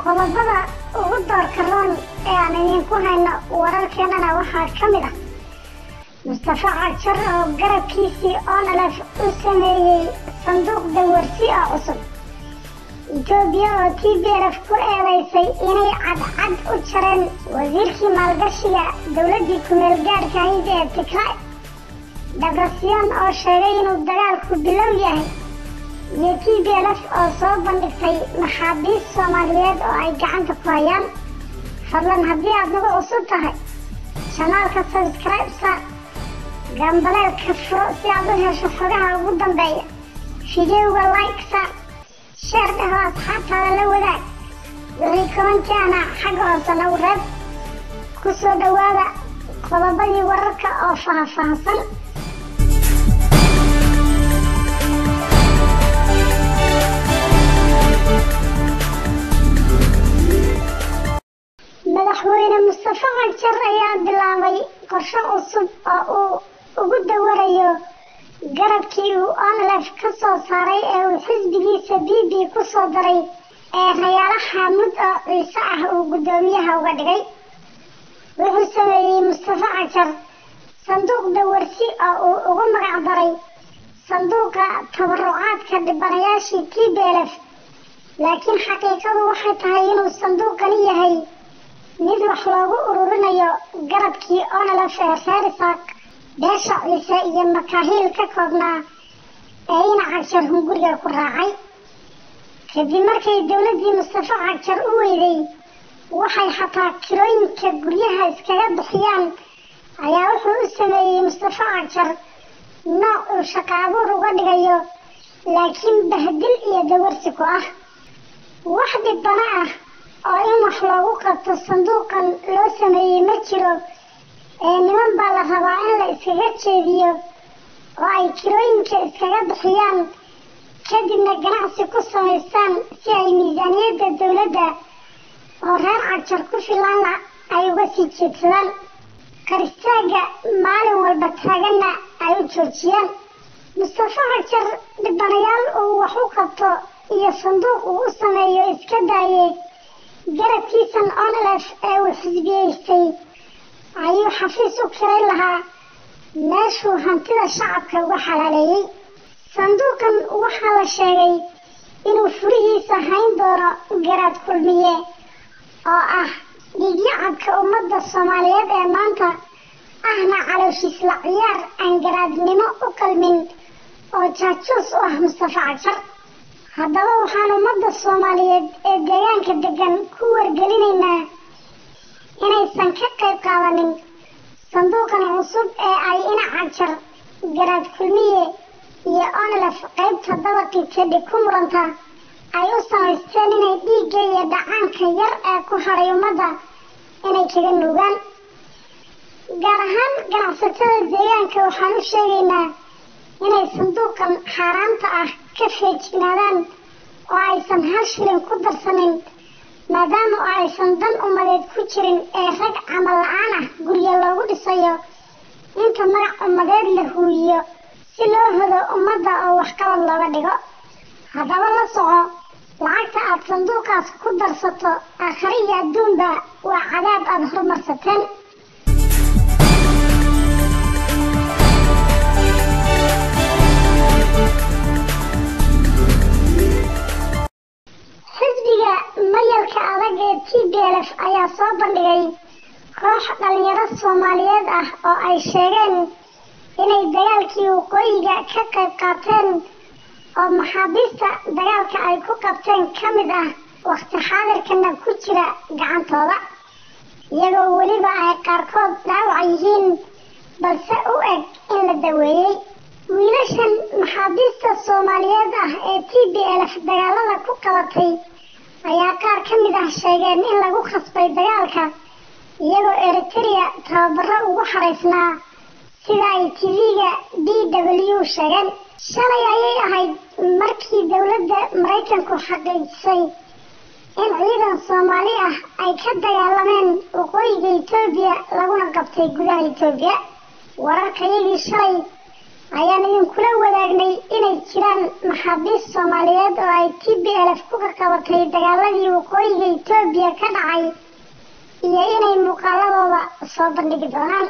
qodobada ugu doorka roon ee aan idinku hayno wararkeenana waxaa ka mid ah mustafa cagjar oo garabkiisii onalef u sameeyey sanduuq dawarsi oo cusub etoobiya oo t b lf ku eedaysay inay cadcad u jareen wasiirkii maalgashiga dowladdii kumeel gaadhka ahayd ee tigray dabrasyon oo sheegay inuu dagaalku bilow yahay iyo t b lf oo soo bandhigtay maxaabiis soomaaliyeed oo ay gacanta ku hayaan fadlan haddii aad nagu cusub tahay janaalka sabskribe saar gambaleelka furo si aad u hesho xogaha ugu dambeeya fideoga like saar sheer dhaho asxaabtaada la wadaag wixii komantiana xagga hoose nagu reeb ku soo dhowaada qodobadii wararka oo faahfaahsan madaxweyne mustafa cagjar ayaa bilaabay qorshe cusub oo uu ugu dawarayo garabkii uu onlef ka soo saaray ee uu xisbigiisa b b ku soo daray ee rayaalo xaamud oo ciise ah uu guddoomiyaha uga dhigay wuxuu sameeyey mustafa cagjar sanduuq dawarsi oo uu ugu magac daray sanduuqa tabarucaadka dhibanayaashii t b lf laakiin xaqiiqadu waxay tahay inuu sanduuqani yahay mid wax loogu ururinayo garabkii onlef ee reer isaaq beesha ciise iyo makaahiil ka koobnaa ee ina cagjar hunguriga ku raacay kadib markay dowladdii mustafa cagjar u weyday waxay xataa kirooyinka guryaha iskaga bixiyaan ayaa wuxuu u sameeyey mustafa cagjar nooc uu shaqo abuur uga dhigayo laakiin bahdil iyo dawarsi ku ah wax dhibana ah oo in wax loogu qabto sanduuqan loo sameeyey ma jiro ee niman baa la rabaa in la iskaga jeediyo oo ay kirooyinka iskaga bixiyaan kadibna ganacsi ku samaystaan si ay miisaaniyadda dowladda oo reer cagjar ku filaana ay uga sii jeedsadaan karistaagga maalin walba taaganna ay u joojiyaan mustafa cagjar dhibanayaal uu wax u qabto iyo sanduuq uu u sameeyo iska daaye garabkiisan onlef ee uu xisbiyeystay ayuu xafiis u kiray lahaa meeshuu hantida shacabka uga xalaaleeyey sanduuqan waxaa la sheegay inuu furihiisa hayn doono garaad kulmiye oo ah dhiigyacabka ummadda soomaaliyeed ee maanta ahna calooshiisla ciyaar aan garaadnimo u qalmin oo jaajuus u ah mustafa cagjar haddaba waxaan ummadda soomaaliyeed ee deegaanka degan ku wargelinaynaa inaysan ka qayb qaadanin sanduuqan cusub ee ay ina cagjar garaad kulmiye iyo onlef qaybta dabaqii kadhib ku muranta ay u samaysteen inay dhiigga iyo dhacaanka yar ee ku hadhay ummadda inay kaga nuugaan gaar ahaan ganacsatada deegaanka waxaan u sheegaynaa inay sanduuqan xaaraanta ah ka feejignaadaan oo aysan hal shilin ku darsanin maadaama oo aysan dan ummadeed ku jirin ee rag camal la-aan ah guryo loogu dhisayo inta magac ummadeed la huuyiyo si loo hodo ummadda oo waxqabad looga dhigo haddaba la soco lacagta aad sanduuqaas ku darsato aakhare iyo adduunba waa cadaab aada horumarsateen xisbiga mayalka adag ee t b lf ayaa soo bandhigay koox dhalinyaro soomaaliyeed ah oo ay sheegeen inay dagaalkii waqooyiga ka qayb qaateen oo maxaabiista dagaalka ay ku qabteen ka mid ah wakhti xaadirkana ku jira gacantooda iyagoo weliba ay qaarkood dhaawac yihiin balse u eg in la daweeyey wiilashan maxaabiista soomaaliyeed ah ee t b lf dagaalada ku qabatay ayaa qaar ka mid ah sheegeen in lagu khasbay dagaalka iyagoo eritereya tababaro ugu xaraysnaa sida ay tv-ga b w sheegeen shalay ayay ahayd markii dowladda maraykanku xaqiijisay in ciidan soomaali ah ay ka dagaalameen waqooyiga etoobiya laguna qabtay gudaha etoobiya wararkayagii shalay ayaan idinkula wadaagnay inay jiraan maxaabiist soomaaliyeed oo ay t b l f ku kaqabatay dagaaladii waqooyiga etoobiya ka dhacay iyo inay muuqaaladooda soo bandhigi doonaan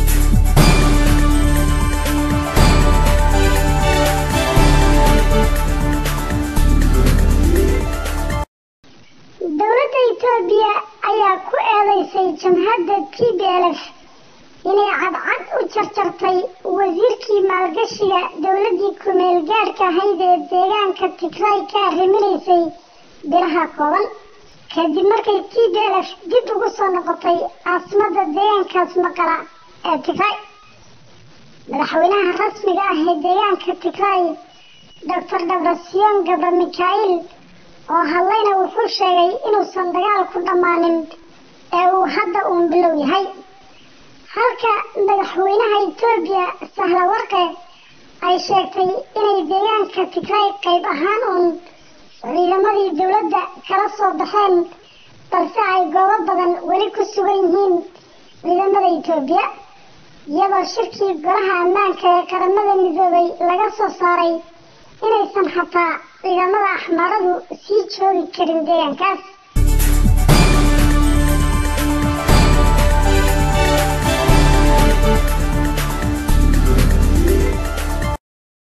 dowladda etoobiya ayaa ku eedeysay jamhadda t b l f inay cadcad u jarjartay wasiirkii maalgashiga dowladdii ku-meel gaadhka ahayd ee deegaanka tigray ka arriminaysay biraha kooban kadib markay t b l f dib ugu soo noqotay caasimadda deegaankaas maqala ee tigray madaxweynaha rasmiga ah ee deegaanka tigray doctor dabrasiyon gabra mikhail oo hadlayna wuxuu sheegay inuusan dagaal ku dhammaanin ee uu hadda uun bilow yahay halka madaxweynaha etoobiya sahla warqe ay sheegtay inay deegaanka tigray qayb ahaan uun ciidamadii dowladda kala soo baxeen balse ay goobo badan weli ku sugan yihiin ciidamada etoobiya iyadoo shirkii golaha ammaanka ee qaramada midoobay laga soo saaray inaysan xataa ciidamada axmaaradu sii joogi karin deegaankaas